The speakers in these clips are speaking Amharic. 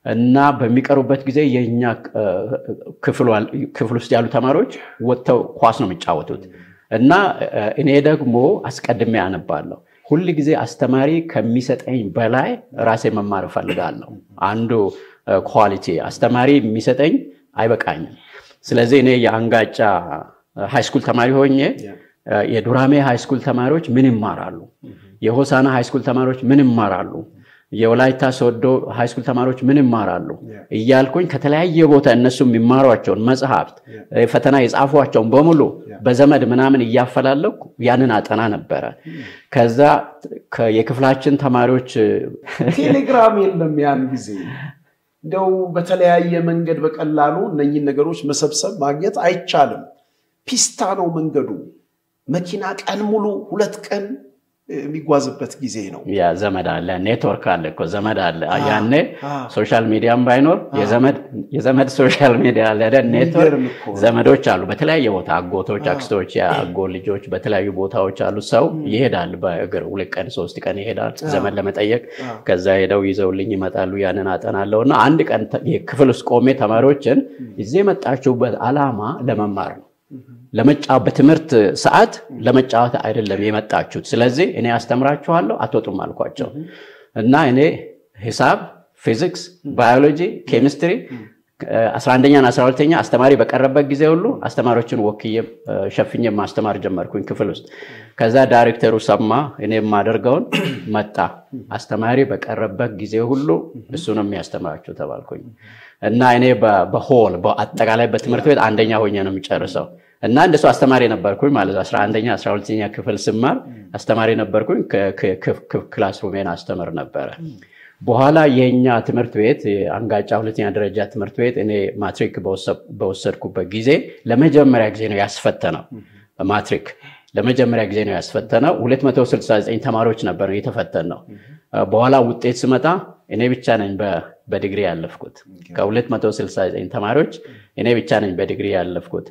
እና በሚቀሩበት ጊዜ የእኛ ክፍል ውስጥ ያሉ ተማሪዎች ወጥተው ኳስ ነው የሚጫወቱት እና እኔ ደግሞ አስቀድሜ አነባለሁ። ሁል ጊዜ አስተማሪ ከሚሰጠኝ በላይ ራሴ መማር እፈልጋለሁ። አንዱ ኳሊቲ አስተማሪ የሚሰጠኝ አይበቃኝም። ስለዚህ እኔ የአንጋጫ ሃይስኩል ተማሪ ሆኜ የዱራሜ ሃይስኩል ተማሪዎች ምን ይማራሉ፣ የሆሳና ሃይስኩል ተማሪዎች ምን ይማራሉ፣ የወላይታ ሶዶ ሃይስኩል ተማሪዎች ምን ይማራሉ እያልኩኝ ከተለያየ ቦታ እነሱ የሚማሯቸውን መጽሐፍት ፈተና የጻፏቸውን በሙሉ በዘመድ ምናምን እያፈላለኩ ያንን አጠና ነበረ። ከዛ የክፍላችን ተማሪዎች ቴሌግራም የለም ያን ጊዜ እንደው በተለያየ መንገድ በቀላሉ እነኝን ነገሮች መሰብሰብ ማግኘት አይቻልም። ፒስታ ነው መንገዱ። መኪና ቀን ሙሉ ሁለት ቀን የሚጓዝበት ጊዜ ነው። ያ ዘመድ አለ፣ ኔትወርክ አለ እኮ ዘመድ አለ። ያኔ ሶሻል ሚዲያም ባይኖር የዘመድ ሶሻል ሚዲያ አለ፣ ኔትወርክ ዘመዶች አሉ በተለያየ ቦታ አጎቶች፣ አክስቶች፣ የአጎ ልጆች በተለያዩ ቦታዎች አሉ። ሰው ይሄዳል በእግር ሁለት ቀን ሶስት ቀን ይሄዳል ዘመድ ለመጠየቅ። ከዛ ሄደው ይዘውልኝ ይመጣሉ። ያንን አጠናለሁ እና አንድ ቀን ክፍል ውስጥ ቆሜ ተማሪዎችን እዚህ የመጣችሁበት ዓላማ ለመማር ነው ለመጫወት በትምህርት ሰዓት ለመጫወት አይደለም የመጣችሁት። ስለዚህ እኔ አስተምራችኋለሁ አትወጡም አልኳቸው እና እኔ ሂሳብ፣ ፊዚክስ፣ ባዮሎጂ፣ ኬሚስትሪ 11ኛና 12ኛ አስተማሪ በቀረበት ጊዜ ሁሉ አስተማሪዎችን ወክዬ ሸፍኜ ማስተማር ጀመርኩኝ ክፍል ውስጥ። ከዛ ዳይሬክተሩ ሰማ እኔ የማደርገውን መጣ። አስተማሪ በቀረበት ጊዜ ሁሉ እሱ ነው የሚያስተምራቸው ተባልኩኝ እና እኔ በሆል በአጠቃላይ በትምህርት ቤት አንደኛ ሆኜ ነው የሚጨርሰው እና እንደሱ አስተማሪ ነበርኩኝ ማለት 11ኛ 12ኛ ክፍል ስማር አስተማሪ ነበርኩኝ። ክላስሩሜን አስተምር ነበረ። በኋላ የኛ ትምህርት ቤት አንጋጫ ሁለተኛ ደረጃ ትምህርት ቤት እኔ ማትሪክ በወሰድኩበት ጊዜ ለመጀመሪያ ጊዜ ነው ያስፈተነው። ማትሪክ ለመጀመሪያ ጊዜ ነው ያስፈተነው። 269 ተማሪዎች ነበር የተፈተን ነው። በኋላ ውጤት ስመጣ እኔ ብቻ ነኝ በዲግሪ ያለፍኩት። ከ269 ተማሪዎች እኔ ብቻ ነኝ በዲግሪ ያለፍኩት።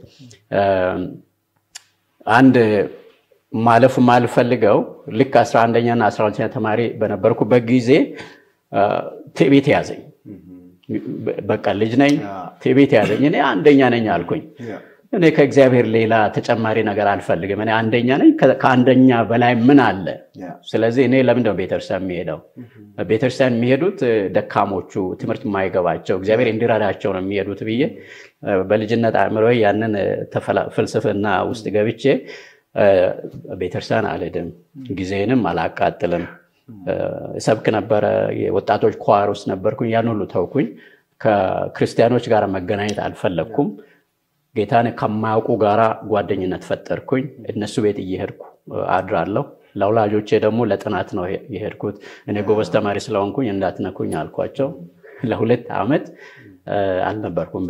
አንድ ማለፍ ማልፈልገው ልክ 11ኛና 12ኛ ተማሪ በነበርኩበት ጊዜ ትዕቢት ያዘኝ። በቃ ልጅ ነኝ፣ ትዕቢት ያዘኝ። እኔ አንደኛ ነኝ አልኩኝ። እኔ ከእግዚአብሔር ሌላ ተጨማሪ ነገር አልፈልግም። እኔ አንደኛ ነኝ። ከአንደኛ በላይ ምን አለ? ስለዚህ እኔ ለምንድነው ቤተክርስቲያን የሚሄደው? ቤተክርስቲያን የሚሄዱት ደካሞቹ፣ ትምህርት የማይገባቸው እግዚአብሔር እንዲረዳቸው ነው የሚሄዱት ብዬ በልጅነት አእምሮ ያንን ፍልስፍና ውስጥ ገብቼ ቤተክርስቲያን አልሄድም፣ ጊዜንም አላቃጥልም። ሰብክ ነበረ፣ የወጣቶች ኳር ውስጥ ነበርኩኝ። ያን ሁሉ ተውኩኝ። ከክርስቲያኖች ጋር መገናኘት አልፈለግኩም። ጌታን ከማያውቁ ጋራ ጓደኝነት ፈጠርኩኝ። እነሱ ቤት እየሄድኩ አድራለሁ። ለወላጆቼ ደግሞ ለጥናት ነው የሄድኩት። እኔ ጎበዝ ተማሪ ስለሆንኩኝ እንዳትነኩኝ አልኳቸው። ለሁለት ዓመት አልነበርኩም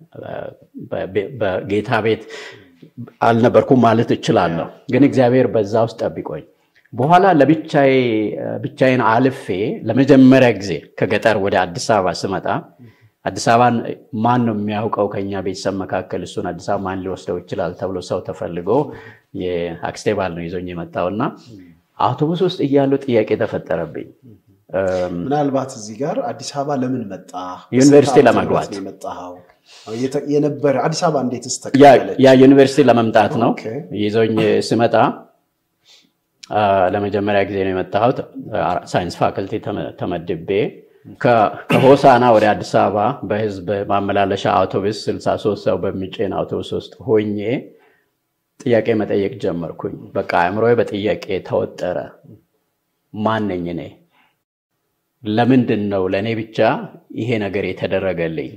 በጌታ ቤት አልነበርኩም ማለት እችላለሁ። ግን እግዚአብሔር በዛ ውስጥ ጠብቆኝ በኋላ ለብቻዬን አልፌ ለመጀመሪያ ጊዜ ከገጠር ወደ አዲስ አበባ ስመጣ አዲስ አበባን ማን ነው የሚያውቀው ከኛ ቤተሰብ መካከል እሱን አዲስ አበባ ማን ሊወስደው ይችላል ተብሎ ሰው ተፈልጎ የአክስቴ ባል ነው ይዞኝ የመጣውና አውቶቡስ ውስጥ እያለው ጥያቄ ተፈጠረብኝ። ምናልባት እዚህ ጋር አዲስ አበባ ለምን መጣ? ዩኒቨርሲቲ ለመግባት የነበረ አዲስ አበባ እንዴትስ ያ ዩኒቨርሲቲ ለመምጣት ነው ይዞኝ ስመጣ ለመጀመሪያ ጊዜ ነው የመጣሁት። ሳይንስ ፋክልቲ ተመድቤ ከሆሳና ወደ አዲስ አበባ በህዝብ ማመላለሻ አውቶቡስ 63 ሰው በሚጭን አውቶቡስ ውስጥ ሆኜ ጥያቄ መጠየቅ ጀመርኩኝ። በቃ አእምሮ በጥያቄ ተወጠረ። ማን ነኝ እኔ? ለምንድን ነው ለእኔ ብቻ ይሄ ነገር የተደረገልኝ?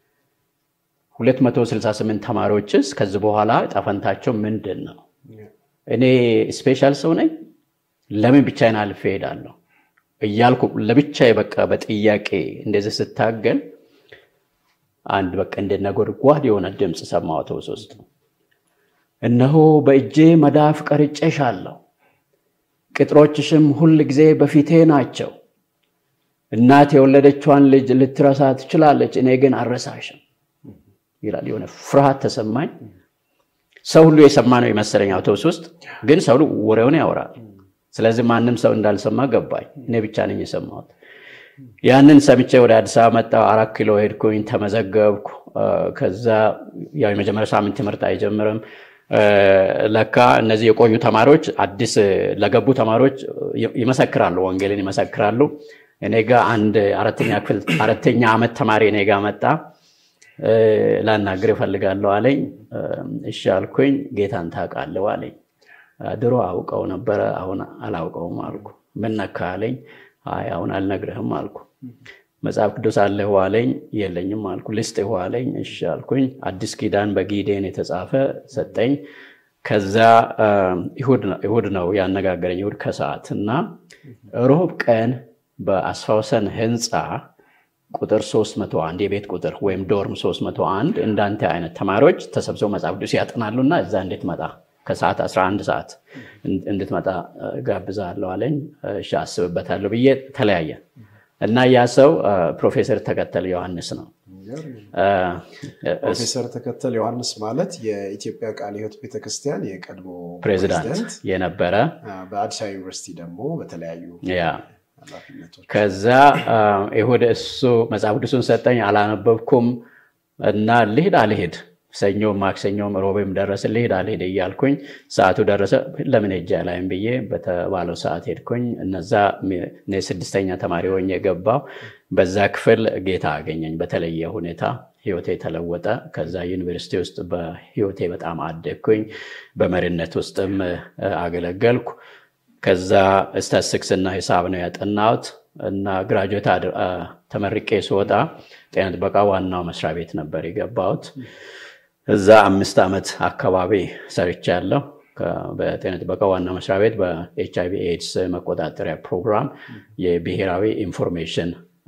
268 ተማሪዎችስ ከዚህ በኋላ ጠፈንታቸው ምንድን ነው? እኔ ስፔሻል ሰው ነኝ? ለምን ብቻዬን አልፌ እሄዳለሁ እያልኩ ለብቻ በቃ በጥያቄ እንደዚህ ስታገል አንድ በቃ እንደ ነጎድጓድ የሆነ ድምፅ ሰማሁ አውቶቡስ ውስጥ። እነሆ በእጄ መዳፍ ቀርጬሻለሁ፣ ቅጥሮችሽም ሁል ጊዜ በፊቴ ናቸው። እናት የወለደችዋን ልጅ ልትረሳ ትችላለች፣ እኔ ግን አልረሳሽም ይላል። የሆነ ፍርሃት ተሰማኝ። ሰው ሁሉ የሰማ ነው የመሰለኝ አውቶቡስ ውስጥ፣ ግን ሰው ወሬውን ያወራል። ስለዚህ ማንም ሰው እንዳልሰማ ገባኝ። እኔ ብቻ ነኝ የሰማሁት። ያንን ሰምቼ ወደ አዲስ አበባ መጣሁ። አራት ኪሎ ሄድኩኝ፣ ተመዘገብኩ። ከዛ ያው የመጀመሪያ ሳምንት ትምህርት አይጀምርም። ለካ እነዚህ የቆዩ ተማሪዎች አዲስ ለገቡ ተማሪዎች ይመሰክራሉ፣ ወንጌልን ይመሰክራሉ። እኔ ጋ አንድ አራተኛ ክፍል አራተኛ ዓመት ተማሪ እኔ ጋ መጣ። ላናግር እፈልጋለሁ አለኝ። እሺ አልኩኝ። ጌታን ታውቃለህ አለኝ። ድሮ አውቀው ነበረ፣ አሁን አላውቀውም አልኩ። ምን ነካ አለኝ። አይ አሁን አልነግርህም አልኩ። መጽሐፍ ቅዱስ አለህ አለኝ። የለኝም አልኩ። ልስጥህ አለኝ። እሺ አልኩኝ። አዲስ ኪዳን በጊዴን የተጻፈ ሰጠኝ። ከዛ እሑድ ነው ያነጋገረኝ፣ እሑድ ከሰዓት እና ሮብ ቀን በአስፋውሰን ህንፃ ቁጥር 301 የቤት ቁጥር ወይም ዶርም 301 እንዳንተ አይነት ተማሪዎች ተሰብስበው መጽሐፍ ቅዱስ ያጠናሉና እዛ እንድትመጣ ከሰዓት 11 ሰዓት እንድትመጣ ጋብዛለሁ አለኝ። እሺ አስብበታለሁ ብዬ ተለያየ እና ያ ሰው ፕሮፌሰር ተከተል ዮሐንስ ነው። ፕሮፌሰር ተከተል ዮሐንስ ማለት የኢትዮጵያ ቃለ ሕይወት ቤተክርስቲያን የቀድሞ ፕሬዚዳንት የነበረ በአዲስ አበባ ዩኒቨርሲቲ ደግሞ በተለያዩ ያ ከዛ ይሁድ እሱ መጽሐፍ ቅዱሱን ሰጠኝ። አላነበብኩም እና ልሂድ አልሄድ ሰኞም ማክሰኞም ሮቤም ደረሰ። ልሂድ አልሄድ እያልኩኝ ሰዓቱ ደረሰ። ለምን ሄጄ አላይም ብዬ በተባለው ሰዓት ሄድኩኝ። እነዛ ስድስተኛ ተማሪ ሆኜ የገባው በዛ ክፍል ጌታ አገኘኝ በተለየ ሁኔታ ህይወቴ ተለወጠ። ከዛ ዩኒቨርሲቲ ውስጥ በህይወቴ በጣም አደግኩኝ። በመሪነት ውስጥም አገለገልኩ። ከዛ ስታትስቲክስ እና ሂሳብ ነው ያጠናሁት እና ግራጁዌት ተመርቄ ስወጣ ጤና ጥበቃ ዋናው መስሪያ ቤት ነበር የገባሁት። እዛ አምስት ዓመት አካባቢ ሰርቻለሁ። በጤና ጥበቃ ዋና መስሪያ ቤት በኤች አይቪ ኤድስ መቆጣጠሪያ ፕሮግራም የብሔራዊ ኢንፎርሜሽን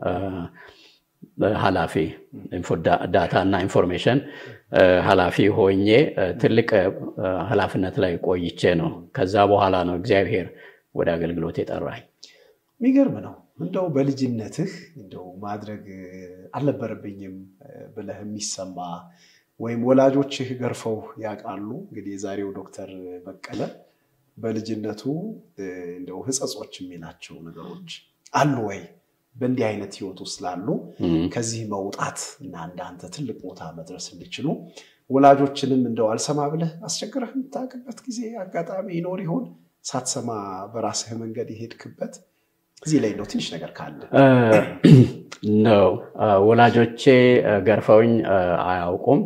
ኃላፊ ዳታ እና ኢንፎርሜሽን ኃላፊ ሆኜ ትልቅ ኃላፊነት ላይ ቆይቼ ነው። ከዛ በኋላ ነው እግዚአብሔር ወደ አገልግሎት የጠራኝ። የሚገርም ነው። እንደው በልጅነትህ እንደው ማድረግ አልነበረብኝም ብለህ የሚሰማ ወይም ወላጆችህ ገርፈው ያውቃሉ? እንግዲህ የዛሬው ዶክተር በቀለ በልጅነቱ እንደው ሕጸጾች የሚላቸው ነገሮች አሉ ወይ? በእንዲህ አይነት ህይወት ውስጥ ላሉ ከዚህ መውጣት እና እንዳንተ ትልቅ ቦታ መድረስ እንዲችሉ ወላጆችንም እንደው አልሰማ ብለህ አስቸግረህ የምታውቅበት ጊዜ አጋጣሚ ይኖር ይሆን? ሳትሰማ በራስህ መንገድ የሄድክበት እዚህ ላይ ነው ትንሽ ነገር ካለ ነው። ወላጆቼ ገርፈውኝ አያውቁም።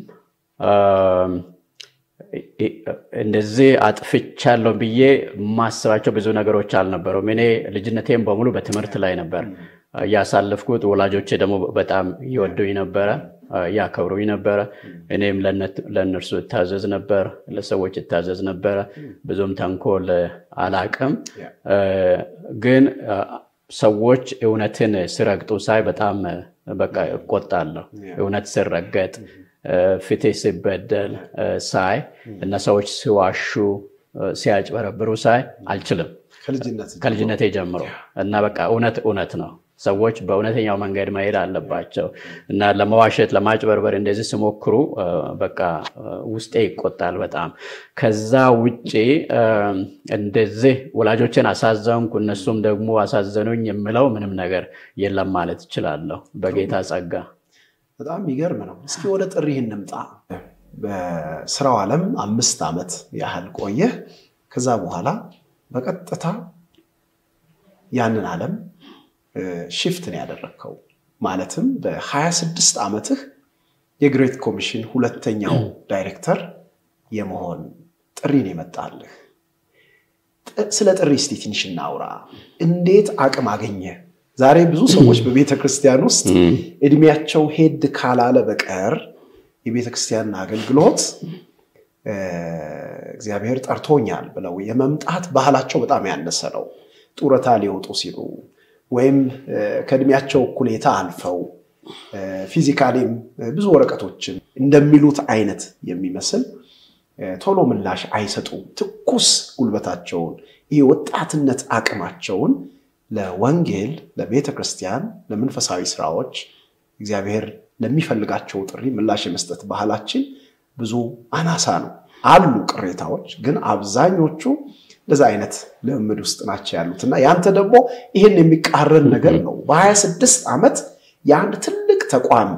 እንደዚህ አጥፍቻለሁ ብዬ የማስባቸው ብዙ ነገሮች አልነበሩም። እኔ ልጅነቴም በሙሉ በትምህርት ላይ ነበር ያሳለፍኩት። ወላጆቼ ደግሞ በጣም ይወዱኝ ነበረ፣ ያከብሩኝ ነበረ። እኔም ለእነርሱ እታዘዝ ነበር፣ ለሰዎች እታዘዝ ነበረ። ብዙም ተንኮል አላቅም። ግን ሰዎች እውነትን ሲረግጡ ሳይ በጣም በቃ እቆጣለሁ። እውነት ሲረገጥ ፍትህ ሲበደል ሳይ እና ሰዎች ሲዋሹ ሲያጭበረብሩ ሳይ አልችልም ከልጅነቴ ጀምሮ እና በቃ እውነት እውነት ነው። ሰዎች በእውነተኛው መንገድ መሄድ አለባቸው እና ለመዋሸት ለማጭበርበር እንደዚህ ሲሞክሩ በቃ ውስጤ ይቆጣል በጣም። ከዛ ውጭ እንደዚህ ወላጆችን አሳዘንኩ እነሱም ደግሞ አሳዘኑኝ የምለው ምንም ነገር የለም ማለት እችላለሁ በጌታ ጸጋ። በጣም የሚገርም ነው። እስኪ ወደ ጥሪህ እንምጣ። በስራው ዓለም አምስት ዓመት ያህል ቆየህ። ከዛ በኋላ በቀጥታ ያንን ዓለም ሽፍትን ያደረግከው ማለትም በ26 ዓመትህ የግሬት ኮሚሽን ሁለተኛው ዳይሬክተር የመሆን ጥሪን የመጣልህ። ስለ ጥሪ እስቲ ትንሽ እናውራ። እንዴት አቅም አገኘ? ዛሬ ብዙ ሰዎች በቤተ ክርስቲያን ውስጥ እድሜያቸው ሄድ ካላለ በቀር የቤተ ክርስቲያን አገልግሎት እግዚአብሔር ጠርቶኛል ብለው የመምጣት ባህላቸው በጣም ያነሰ ነው። ጡረታ ሊወጡ ሲሉ ወይም ከእድሜያቸው እኩሌታ አልፈው ፊዚካሊም ብዙ ወረቀቶችን እንደሚሉት አይነት የሚመስል ቶሎ ምላሽ አይሰጡም። ትኩስ ጉልበታቸውን ይህ ወጣትነት አቅማቸውን ለወንጌል፣ ለቤተ ክርስቲያን፣ ለመንፈሳዊ ስራዎች እግዚአብሔር ለሚፈልጋቸው ጥሪ ምላሽ የመስጠት ባህላችን ብዙ አናሳ ነው። አሉ ቅሬታዎች፣ ግን አብዛኞቹ እንደዛ አይነት ልምምድ ውስጥ ናቸው ያሉት እና ያንተ ደግሞ ይህን የሚቃረን ነገር ነው። በሀያ ስድስት ዓመት የአንድ ትልቅ ተቋም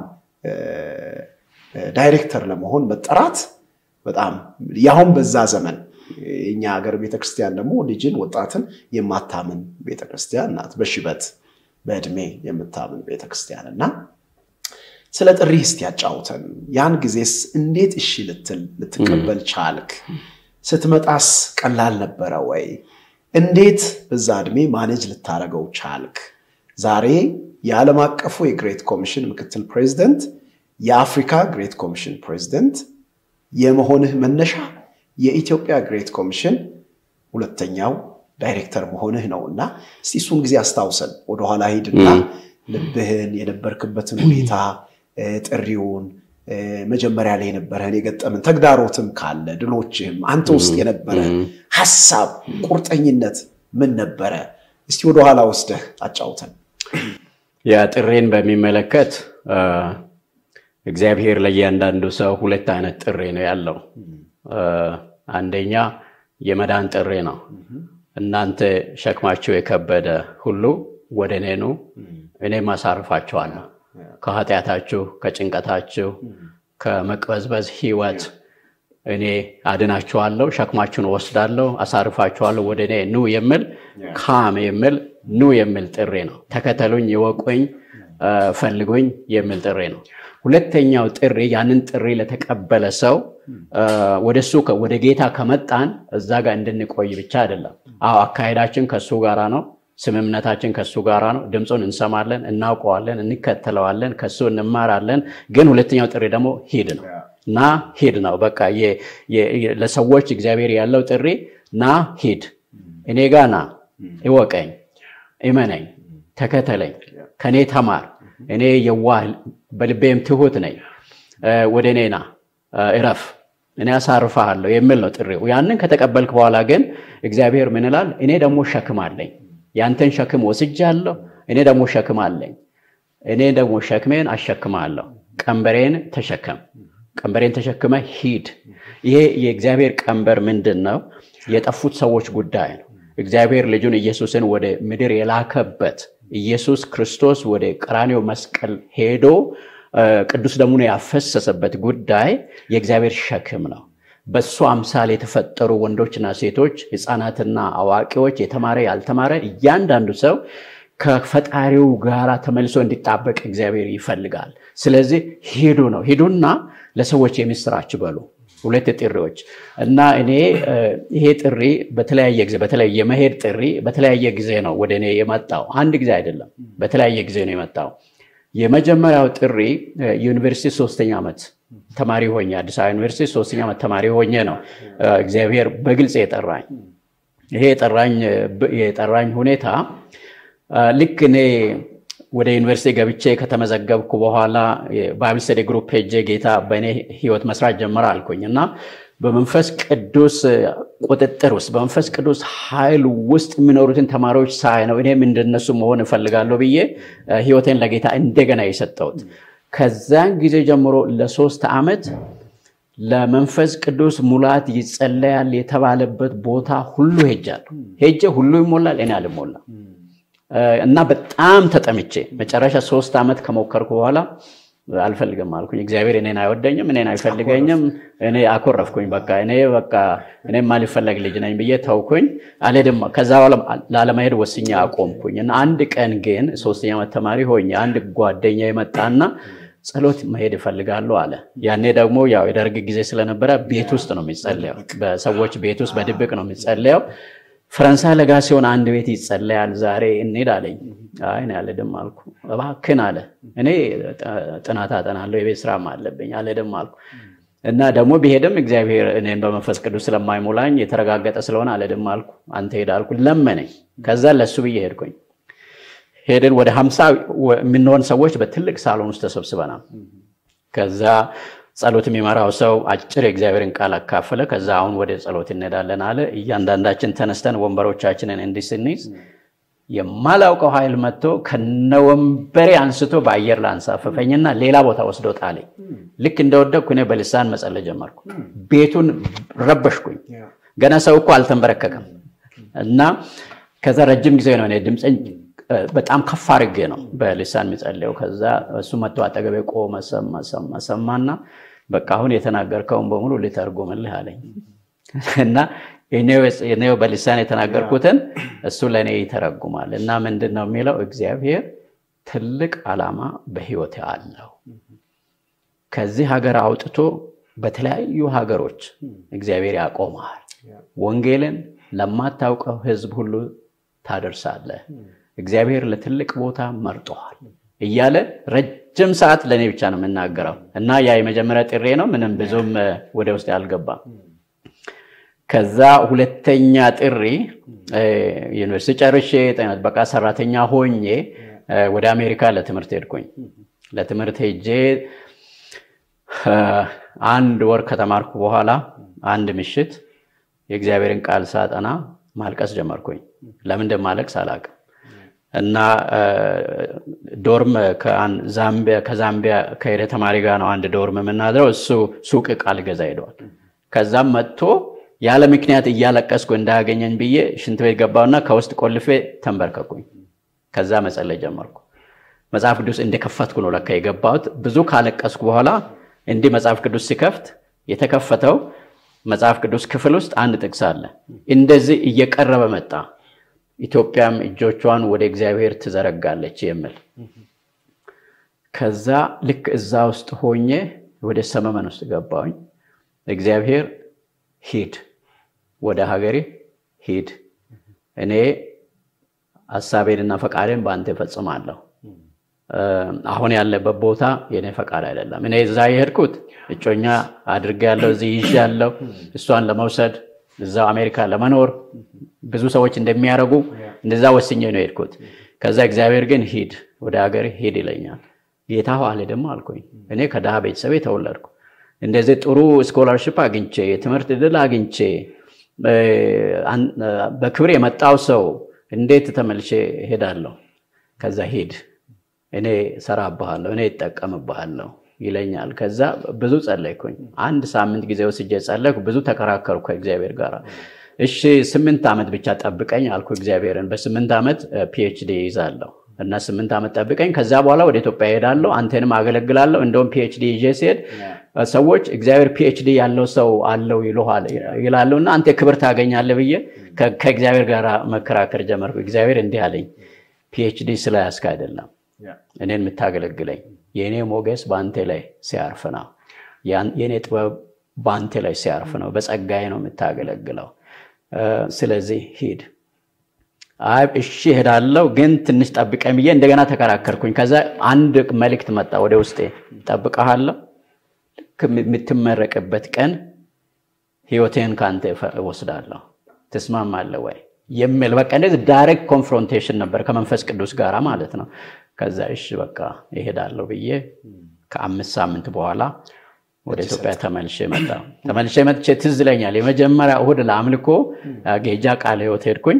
ዳይሬክተር ለመሆን መጠራት በጣም ያሁን በዛ ዘመን የኛ ሀገር ቤተክርስቲያን ደግሞ ልጅን ወጣትን የማታምን ቤተክርስቲያን ናት። በሽበት በእድሜ የምታምን ቤተክርስቲያን እና ስለ ጥሪ እስቲ ያጫውተን። ያን ጊዜስ እንዴት እሺ ልትል ልትቀበል ቻልክ? ስትመጣስ ቀላል ነበረ ወይ? እንዴት በዛ እድሜ ማኔጅ ልታደርገው ቻልክ? ዛሬ የዓለም አቀፉ የግሬት ኮሚሽን ምክትል ፕሬዚደንት፣ የአፍሪካ ግሬት ኮሚሽን ፕሬዚደንት የመሆንህ መነሻ የኢትዮጵያ ግሬት ኮሚሽን ሁለተኛው ዳይሬክተር መሆንህ ነው እና እስቲ እሱን ጊዜ አስታውሰን ወደኋላ ሂድና ልብህን የነበርክበትን ሁኔታ ጥሪውን መጀመሪያ ላይ የነበረህን የገጠምን ተግዳሮትም ካለ ድሎችህም አንተ ውስጥ የነበረ ሀሳብ ቁርጠኝነት ምን ነበረ? እስቲ ወደኋላ ወስደህ አጫውተን። ያ ጥሬን በሚመለከት እግዚአብሔር ለእያንዳንዱ ሰው ሁለት አይነት ጥሪ ነው ያለው። አንደኛ የመዳን ጥሪ ነው። እናንተ ሸክማችሁ የከበደ ሁሉ ወደ እኔ ኑ፣ እኔም አሳርፋችኋለሁ። ከኃጢአታችሁ፣ ከጭንቀታችሁ፣ ከመቅበዝበዝ ህይወት እኔ አድናችኋለሁ፣ ሸክማችሁን ወስዳለሁ፣ አሳርፋችኋለሁ፣ ወደ እኔ ኑ የሚል ካም የሚል ኑ የሚል ጥሪ ነው። ተከተሉኝ፣ ይወቁኝ፣ ፈልጉኝ የሚል ጥሪ ነው። ሁለተኛው ጥሪ ያንን ጥሪ ለተቀበለ ሰው ወደ እሱ ወደ ጌታ ከመጣን እዛ ጋር እንድንቆይ ብቻ አይደለም። አዎ አካሄዳችን ከእሱ ጋራ ነው። ስምምነታችን ከእሱ ጋራ ነው። ድምፁን እንሰማለን፣ እናውቀዋለን፣ እንከተለዋለን፣ ከእሱ እንማራለን። ግን ሁለተኛው ጥሪ ደግሞ ሂድ ነው እና ሂድ ነው። በቃ ለሰዎች እግዚአብሔር ያለው ጥሪ ና ሂድ፣ እኔ ጋ ና፣ እወቀኝ፣ እመነኝ፣ ተከተለኝ፣ ከእኔ ተማር፣ እኔ የዋህ በልቤም ትሁት ነኝ፣ ወደ እኔ ና፣ እረፍ፣ እኔ አሳርፍሃለሁ የሚል ነው ጥሪው። ያንን ከተቀበልክ በኋላ ግን እግዚአብሔር ምን ይላል? እኔ ደግሞ ሸክም አለኝ ያንተን ሸክም ወስጃለሁ፣ እኔ ደግሞ ሸክም አለኝ። እኔ ደግሞ ሸክሜን አሸክማለሁ። ቀንበሬን ተሸከም፣ ቀንበሬን ተሸክመ ሂድ። ይሄ የእግዚአብሔር ቀንበር ምንድን ነው? የጠፉት ሰዎች ጉዳይ ነው። እግዚአብሔር ልጁን ኢየሱስን ወደ ምድር የላከበት ኢየሱስ ክርስቶስ ወደ ቀራኔው መስቀል ሄዶ ቅዱስ ደሙን ያፈሰሰበት ጉዳይ የእግዚአብሔር ሸክም ነው። በእሱ አምሳል የተፈጠሩ ወንዶችና ሴቶች፣ ህፃናትና አዋቂዎች፣ የተማረ ያልተማረ፣ እያንዳንዱ ሰው ከፈጣሪው ጋር ተመልሶ እንዲጣበቅ እግዚአብሔር ይፈልጋል። ስለዚህ ሂዱ ነው። ሂዱና ለሰዎች የምስራች በሉ። ሁለት ጥሪዎች እና እኔ ይሄ ጥሪ በተለያየ ጊዜ በተለይ የመሄድ ጥሪ በተለያየ ጊዜ ነው ወደ እኔ የመጣው። አንድ ጊዜ አይደለም፣ በተለያየ ጊዜ ነው የመጣው። የመጀመሪያው ጥሪ ዩኒቨርሲቲ ሶስተኛ ዓመት ተማሪ ሆኜ አዲስ አበባ ዩኒቨርሲቲ ሶስተኛ ዓመት ተማሪ ሆኜ ነው እግዚአብሔር በግልጽ የጠራኝ። ይሄ የጠራኝ ሁኔታ ልክ እኔ ወደ ዩኒቨርሲቲ ገብቼ ከተመዘገብኩ በኋላ ባይብል ስተዲ ግሩፕ ሄጄ ጌታ በእኔ ህይወት መስራት ጀመረ አልኩኝ እና በመንፈስ ቅዱስ ቁጥጥር ውስጥ በመንፈስ ቅዱስ ኃይል ውስጥ የሚኖሩትን ተማሪዎች ሳይ ነው እኔም እንደነሱ መሆን እፈልጋለሁ ብዬ ህይወቴን ለጌታ እንደገና የሰጠሁት። ከዛን ጊዜ ጀምሮ ለሶስት ዓመት ለመንፈስ ቅዱስ ሙላት ይጸለያል የተባለበት ቦታ ሁሉ ሄጃለሁ። ሄጄ ሁሉ ይሞላል፣ እኔ አልሞላም እና በጣም ተጠምቼ መጨረሻ ሶስት ዓመት ከሞከርኩ በኋላ አልፈልግም አልኩኝ። እግዚአብሔር እኔን አይወደኝም፣ እኔን አይፈልገኝም። እኔ አኮረፍኩኝ። በቃ እኔ በቃ እኔ ማልፈለግ ልጅ ነኝ ብዬ ተውኩኝ። አልሄድም። ከዛ በኋላ ላለመሄድ ወስኜ አቆምኩኝ እና አንድ ቀን ግን ሶስተኛ ዓመት ተማሪ ሆኜ አንድ ጓደኛ የመጣና ጸሎት መሄድ እፈልጋለሁ አለ። ያኔ ደግሞ ያው የደርግ ጊዜ ስለነበረ ቤት ውስጥ ነው የሚጸለየው፣ በሰዎች ቤት ውስጥ በድብቅ ነው የሚጸለየው። ፈረንሳይ ለጋ ሲሆን አንድ ቤት ይጸለያል፣ ዛሬ እንሄድ አለኝ። አይ እኔ አልሄድም አልኩ። እባክህን አለ። እኔ ጥናት አጠናለሁ የቤት ስራም አለብኝ፣ አልሄድም አልኩ እና ደግሞ ቢሄድም እግዚአብሔር እኔን በመንፈስ ቅዱስ ስለማይሞላኝ የተረጋገጠ ስለሆነ አልሄድም አልኩ። አንተ ሄድ አልኩ፣ ለመነኝ። ከዛ ለሱ ብዬ ሄድኩኝ። ሄድን። ወደ ሀምሳ የምንሆን ሰዎች በትልቅ ሳሎን ውስጥ ተሰብስበናል። ከዛ ጸሎት የሚመራው ሰው አጭር የእግዚአብሔርን ቃል አካፈለ። ከዛ አሁን ወደ ጸሎት እንሄዳለን አለ። እያንዳንዳችን ተነስተን ወንበሮቻችንን እንዲህ ስንይዝ የማላውቀው ኃይል መጥቶ ከነወንበሬ አንስቶ በአየር ላይ አንሳፈፈኝና ሌላ ቦታ ወስዶ ጣለኝ። ልክ እንደወደቅኩ እኔ በልሳን መጸለይ ጀመርኩ። ቤቱን ረበሽኩኝ። ገና ሰው እኮ አልተንበረከከም። እና ከዛ ረጅም ጊዜ ነው እኔ ድምፅን በጣም ከፍ አድርጌ ነው በልሳን የሚጸልየው። ከዛ እሱ መጥቶ አጠገቤ ቆመ፣ ሰማ ሰማ ሰማና በቃ አሁን የተናገርከውን በሙሉ ልተርጉምልህ አለኝ እና እኔው በልሳን የተናገርኩትን እሱ ለእኔ ይተረጉማል እና ምንድን ነው የሚለው እግዚአብሔር ትልቅ ዓላማ በህይወት አለው። ከዚህ ሀገር አውጥቶ በተለያዩ ሀገሮች እግዚአብሔር ያቆመሃል። ወንጌልን ለማታውቀው ህዝብ ሁሉ ታደርሳለህ። እግዚአብሔር ለትልቅ ቦታ መርጦሃል እያለ ረጅም ሰዓት ለእኔ ብቻ ነው የምናገረው እና ያ የመጀመሪያ ጥሬ ነው። ምንም ብዙም ወደ ውስጥ አልገባም። ከዛ ሁለተኛ ጥሪ ዩኒቨርሲቲ ጨርሼ ጤና ጥበቃ ሰራተኛ ሆኜ ወደ አሜሪካ ለትምህርት ሄድኩኝ። ለትምህርት ሄጄ አንድ ወር ከተማርኩ በኋላ አንድ ምሽት የእግዚአብሔርን ቃል ሳጠና ማልቀስ ጀመርኩኝ። ለምን እንደማለቅስ አላውቅም። እና ዶርም ከዛምቢያ ከሄደ ተማሪ ጋር ነው አንድ ዶርም የምናድረው። እሱ ሱቅ ቃል ገዛ ሄደዋል። ከዛም መጥቶ ያለ ምክንያት እያለቀስኩ እንዳያገኘኝ ብዬ ሽንት ቤት ገባውና ከውስጥ ቆልፌ ተንበርከኩኝ። ከዛ መጸለይ ጀመርኩ። መጽሐፍ ቅዱስ እንደከፈትኩ ነው ለካ የገባሁት። ብዙ ካለቀስኩ በኋላ እንዲህ መጽሐፍ ቅዱስ ሲከፍት የተከፈተው መጽሐፍ ቅዱስ ክፍል ውስጥ አንድ ጥቅስ አለ። እንደዚህ እየቀረበ መጣ፣ ኢትዮጵያም እጆቿን ወደ እግዚአብሔር ትዘረጋለች የሚል ከዛ ልክ እዛ ውስጥ ሆኜ ወደ ሰመመን ውስጥ ገባሁኝ። እግዚአብሔር ሂድ፣ ወደ ሀገሬ ሂድ፣ እኔ ሀሳቤንና ፈቃዴን በአንተ እፈጽማለሁ። አሁን ያለበት ቦታ የኔ ፈቃድ አይደለም። እኔ እዛ የሄድኩት እጮኛ አድርጌ ያለው እዚህ ይዤ ያለው እሷን ለመውሰድ እዛው አሜሪካ ለመኖር ብዙ ሰዎች እንደሚያደርጉ እንደዛ ወስኜ ነው የሄድኩት። ከዛ እግዚአብሔር ግን ሂድ፣ ወደ ሀገር ሂድ ይለኛል። ጌታ ኋላ ደግሞ አልኩኝ። እኔ ከድሃ ቤተሰቤ ተወለድኩ። እንደዚህ ጥሩ ስኮላርሽፕ አግኝቼ የትምህርት ዕድል አግኝቼ በክብር የመጣው ሰው እንዴት ተመልሼ ሄዳለሁ? ከዛ ሂድ እኔ ሰራብሃለሁ፣ እኔ ይጠቀምብሃለሁ ይለኛል። ከዛ ብዙ ጸለይኩኝ። አንድ ሳምንት ጊዜ ወስጄ ጸለይኩ። ብዙ ተከራከርኩ ከእግዚአብሔር ጋር። እሺ ስምንት ዓመት ብቻ ጠብቀኝ አልኩ እግዚአብሔርን። በስምንት ዓመት ፒኤችዲ ይዛለሁ እና ስምንት ዓመት ጠብቀኝ፣ ከዛ በኋላ ወደ ኢትዮጵያ እሄዳለሁ፣ አንተንም አገለግላለሁ። እንደውም ፒኤችዲ ይዤ ሲሄድ ሰዎች እግዚአብሔር ፒኤችዲ ያለው ሰው አለው ይላሉ እና አንተ ክብር ታገኛለህ ብዬ ከእግዚአብሔር ጋር መከራከር ጀመርኩ። እግዚአብሔር እንዲህ አለኝ፣ ፒኤችዲ ስለያዝክ አይደለም እኔን የምታገለግለኝ የእኔ ሞገስ በአንተ ላይ ሲያርፍ ነው። የእኔ ጥበብ በአንተ ላይ ሲያርፍ ነው። በጸጋዬ ነው የምታገለግለው። ስለዚህ ሂድ። አይ እሺ እሄዳለሁ፣ ግን ትንሽ ጠብቀኝ ብዬ እንደገና ተከራከርኩኝ። ከዛ አንድ መልእክት መጣ ወደ ውስጤ፣ ጠብቀሃለሁ፣ ልክ የምትመረቅበት ቀን ህይወቴን ከአንተ እወስዳለሁ፣ ትስማማለህ ወይ የሚል በቃ እንደዚህ ዳይሬክት ኮንፍሮንቴሽን ነበር ከመንፈስ ቅዱስ ጋር ማለት ነው። ከዛ እሺ በቃ ይሄዳለሁ ብዬ ከአምስት ሳምንት በኋላ ወደ ኢትዮጵያ ተመልሼ መጣ። ተመልሼ መጥቼ ትዝ ይለኛል የመጀመሪያ እሁድ ለአምልኮ ጌጃ ቃለ ሕይወት ሄድኩኝ።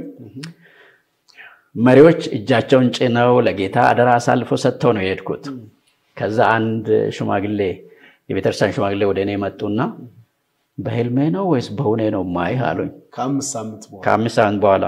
መሪዎች እጃቸውን ጭነው ለጌታ አደራ አሳልፎ ሰጥተው ነው የሄድኩት። ከዛ አንድ ሽማግሌ የቤተክርስቲያን ሽማግሌ ወደ እኔ መጡና በህልሜ ነው ወይስ በእውኔ ነው ማይህ አሉኝ። ከአምስት ሳምንት በኋላ ከአምስት ሳምንት በኋላ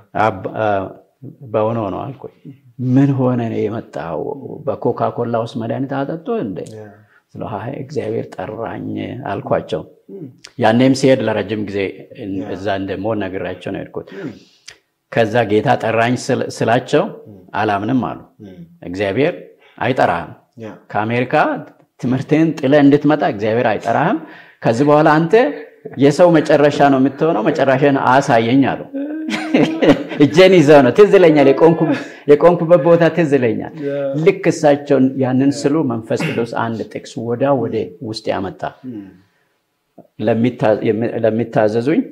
በእውነ ነው አልኩኝ። ምን ሆነ ነው የመጣው? በኮካኮላ ውስጥ መድኃኒት አጠጡ እንደ ስለ እግዚአብሔር ጠራኝ አልኳቸው። ያኔም ሲሄድ ለረጅም ጊዜ እዛ እንደምሆን ነግራቸው ነው የሄድኩት። ከዛ ጌታ ጠራኝ ስላቸው አላምንም አሉ። እግዚአብሔር አይጠራህም። ከአሜሪካ ትምህርትህን ጥለህ እንድትመጣ እግዚአብሔር አይጠራህም። ከዚህ በኋላ አንተ የሰው መጨረሻ ነው የምትሆነው፣ መጨረሻን አሳየኝ አሉ። እጄን ይዘው ነው ትዝ ይለኛል። የቆንኩበት ቦታ ትዝ ይለኛል። ልክ እሳቸውን ያንን ስሉ መንፈስ ቅዱስ አንድ ጥቅስ ወዳ ወደ ውስጥ ያመጣ ለሚታዘዙኝ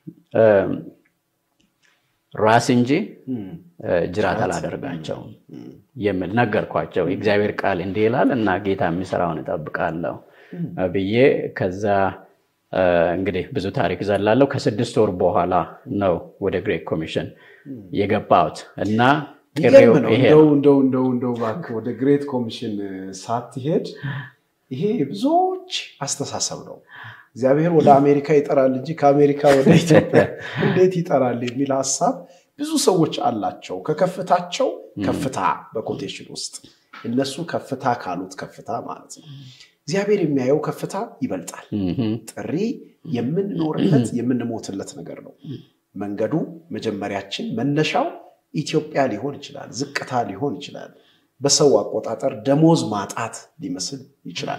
ራስ እንጂ ጅራት አላደርጋቸውም የሚል ነገርኳቸው። የእግዚአብሔር ቃል እንዲህ ይላል እና ጌታ የሚሰራውን እጠብቃለሁ ብዬ ከዛ እንግዲህ ብዙ ታሪክ ዘላለሁ። ከስድስት ወር በኋላ ነው ወደ ግሬት ኮሚሽን የገባሁት እና እንደው እንደው እባክህ ወደ ግሬት ኮሚሽን ሳትሄድ ይሄ ብዙዎች አስተሳሰብ ነው። እግዚአብሔር ወደ አሜሪካ ይጠራል እንጂ ከአሜሪካ ወደ ኢትዮጵያ እንዴት ይጠራል የሚል ሀሳብ ብዙ ሰዎች አላቸው። ከከፍታቸው ከፍታ በኮቴሽን ውስጥ እነሱ ከፍታ ካሉት ከፍታ ማለት ነው። እግዚአብሔር የሚያየው ከፍታ ይበልጣል። ጥሪ የምንኖርለት የምንሞትለት ነገር ነው። መንገዱ መጀመሪያችን መነሻው ኢትዮጵያ ሊሆን ይችላል፣ ዝቅታ ሊሆን ይችላል፣ በሰው አቆጣጠር ደሞዝ ማጣት ሊመስል ይችላል።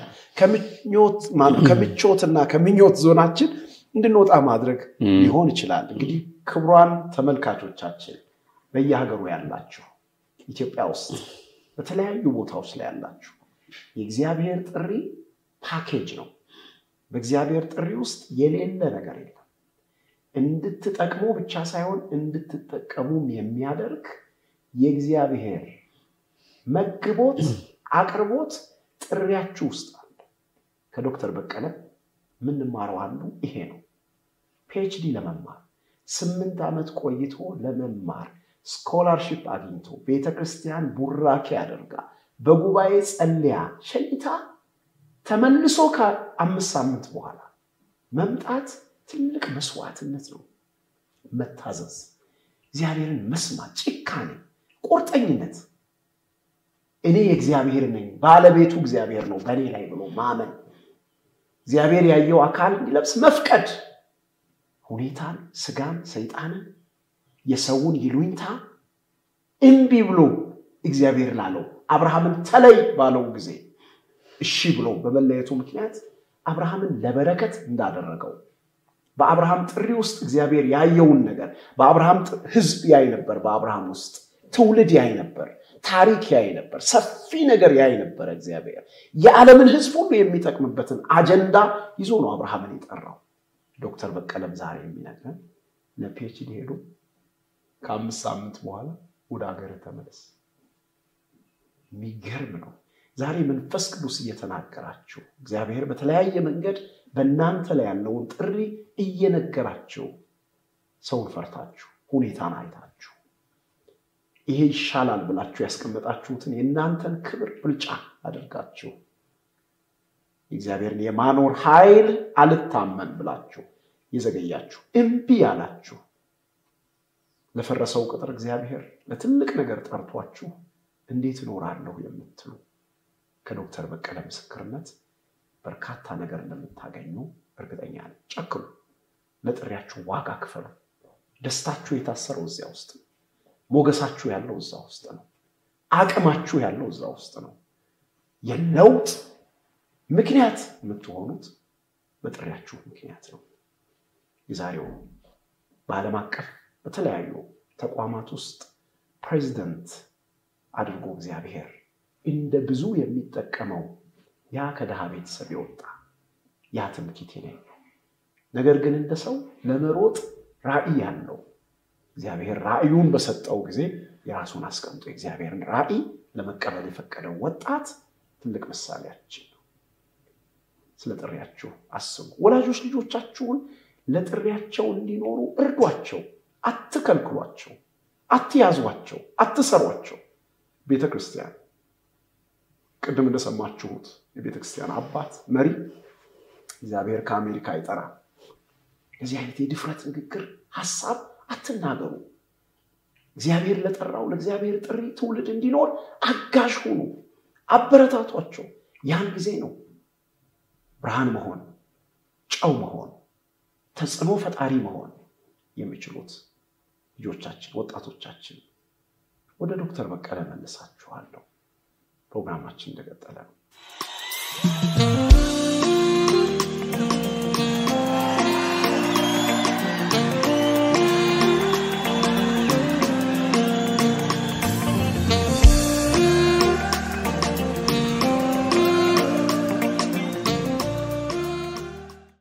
ከምቾትና ከምኞት ዞናችን እንድንወጣ ማድረግ ሊሆን ይችላል። እንግዲህ ክቡራን ተመልካቾቻችን በየሀገሩ ያላችሁ ኢትዮጵያ ውስጥ በተለያዩ ቦታዎች ላይ ያላችሁ የእግዚአብሔር ጥሪ ፓኬጅ ነው። በእግዚአብሔር ጥሪ ውስጥ የሌለ ነገር የለም። እንድትጠቅሙ ብቻ ሳይሆን እንድትጠቀሙም የሚያደርግ የእግዚአብሔር መግቦት፣ አቅርቦት ጥሪያችሁ ውስጥ አለ። ከዶክተር በቀለ የምንማረው አንዱ ይሄ ነው። ፒኤችዲ ለመማር ስምንት ዓመት ቆይቶ ለመማር ስኮላርሺፕ አግኝቶ ቤተክርስቲያን ቡራኬ አድርጋ በጉባኤ ጸልያ ሸኝታ ተመልሶ ከአምስት ሳምንት በኋላ መምጣት ትልቅ መስዋዕትነት ነው። መታዘዝ፣ እግዚአብሔርን መስማት፣ ጭካኔ፣ ቁርጠኝነት እኔ የእግዚአብሔር ነኝ፣ ባለቤቱ እግዚአብሔር ነው በእኔ ላይ ብሎ ማመን፣ እግዚአብሔር ያየው አካል እንዲለብስ መፍቀድ፣ ሁኔታን፣ ስጋን፣ ሰይጣንን፣ የሰውን ይሉኝታ እምቢ ብሎ እግዚአብሔር ላለው አብርሃምን ተለይ ባለው ጊዜ እሺ ብሎ በመለየቱ ምክንያት አብርሃምን ለበረከት እንዳደረገው በአብርሃም ጥሪ ውስጥ እግዚአብሔር ያየውን ነገር በአብርሃም ሕዝብ ያይ ነበር። በአብርሃም ውስጥ ትውልድ ያይ ነበር። ታሪክ ያይ ነበር። ሰፊ ነገር ያይ ነበር። እግዚአብሔር የዓለምን ሕዝብ ሁሉ የሚጠቅምበትን አጀንዳ ይዞ ነው አብርሃምን የጠራው። ዶክተር በቀለም ዛሬ የሚነግረን ለፒኤችዲ ሄዶ ከአምስት ሳምንት በኋላ ወደ ሀገር ተመለስ። የሚገርም ነው። ዛሬ መንፈስ ቅዱስ እየተናገራችሁ እግዚአብሔር በተለያየ መንገድ በእናንተ ላይ ያለውን ጥሪ እየነገራችሁ ሰውን ፈርታችሁ ሁኔታን አይታችሁ ይሄ ይሻላል ብላችሁ ያስቀመጣችሁትን የእናንተን ክብር ብልጫ አድርጋችሁ የእግዚአብሔርን የማኖር ኃይል አልታመን ብላችሁ የዘገያችሁ እምቢ ያላችሁ ለፈረሰው ቅጥር እግዚአብሔር ለትልቅ ነገር ጠርቷችሁ እንዴት እኖራለሁ የምትሉ ከዶክተር በቀለ ምስክርነት በርካታ ነገር እንደምታገኙ እርግጠኛ ነኝ። ጨክሉ፣ ለጥሪያችሁ ዋጋ ክፈሉ። ደስታችሁ የታሰረው እዚያ ውስጥ ነው። ሞገሳችሁ ያለው እዛ ውስጥ ነው። አቅማችሁ ያለው እዛ ውስጥ ነው። የለውጥ ምክንያት የምትሆኑት በጥሪያችሁ ምክንያት ነው። የዛሬው በዓለም አቀፍ በተለያዩ ተቋማት ውስጥ ፕሬዚደንት አድርጎ እግዚአብሔር እንደ ብዙ የሚጠቀመው ያ ከድሃ ቤተሰብ የወጣ ያ ትምክህቴ ነኝ። ነገር ግን እንደ ሰው ለመሮጥ ራዕይ ያለው እግዚአብሔር ራዕዩን በሰጠው ጊዜ የራሱን አስቀምጦ የእግዚአብሔርን ራዕይ ለመቀበል የፈቀደው ወጣት ትልቅ ምሳሌያችን ነው። ስለ ጥሪያችሁ አስቡ። ወላጆች ልጆቻችሁን ለጥሪያቸው እንዲኖሩ እርዷቸው፣ አትከልክሏቸው፣ አትያዟቸው፣ አትሰሯቸው። ቤተ ክርስቲያን ቅድም እንደሰማችሁት የቤተ ክርስቲያን አባት መሪ እግዚአብሔር ከአሜሪካ አይጠራ። እንደዚህ አይነት የድፍረት ንግግር ሀሳብ አትናገሩ። እግዚአብሔር ለጠራው ለእግዚአብሔር ጥሪ ትውልድ እንዲኖር አጋዥ ሁኑ፣ አበረታቷቸው። ያን ጊዜ ነው ብርሃን መሆን፣ ጨው መሆን፣ ተጽዕኖ ፈጣሪ መሆን የሚችሉት ልጆቻችን፣ ወጣቶቻችን። ወደ ዶክተር በቀለ መልሳችኋለሁ። ፕሮግራማችን እንደቀጠለ ነው።